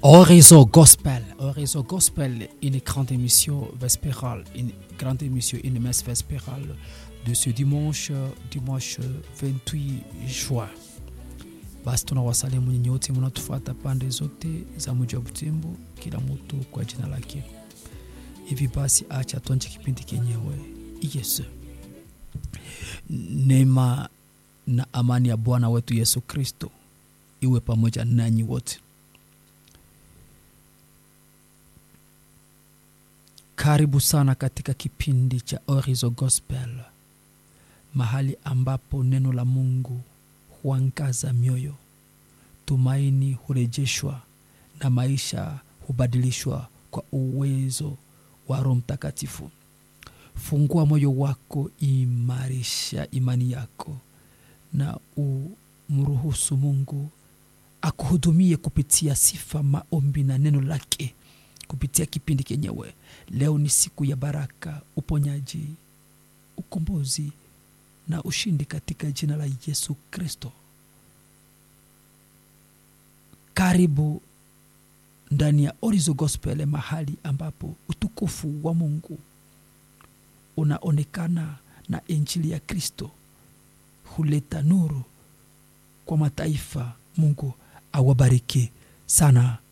Horizon Gospel. Horizon Gospel, une grande émission vespérale, une grande émission, une messe vespérale de ce dimanche, dimanche 28 juin. Basi tunawasalimu nyinyi wote mnatufuata pande zote za mji wa Butembo, kila mtu kwa jina lake. Hivi basi, acha tuanze kipindi kenyewe. Yesu, neema na amani ya Bwana wetu Yesu Kristo iwe pamoja nanyi wote. Karibu sana katika kipindi cha Orizo Gospel, mahali ambapo neno la Mungu huangaza mioyo, tumaini hurejeshwa na maisha hubadilishwa kwa uwezo wa Roho Mtakatifu. Fungua moyo wako, imarisha imani yako na umruhusu Mungu akuhudumie kupitia sifa, maombi na neno lake kupitia kipindi kenyewe. Leo ni siku ya baraka, uponyaji, ukombozi na ushindi katika jina la Yesu Kristo. Karibu ndani ya Orizo Gospel, mahali ambapo utukufu wa Mungu unaonekana na injili ya Kristo huleta nuru kwa mataifa. Mungu awabariki sana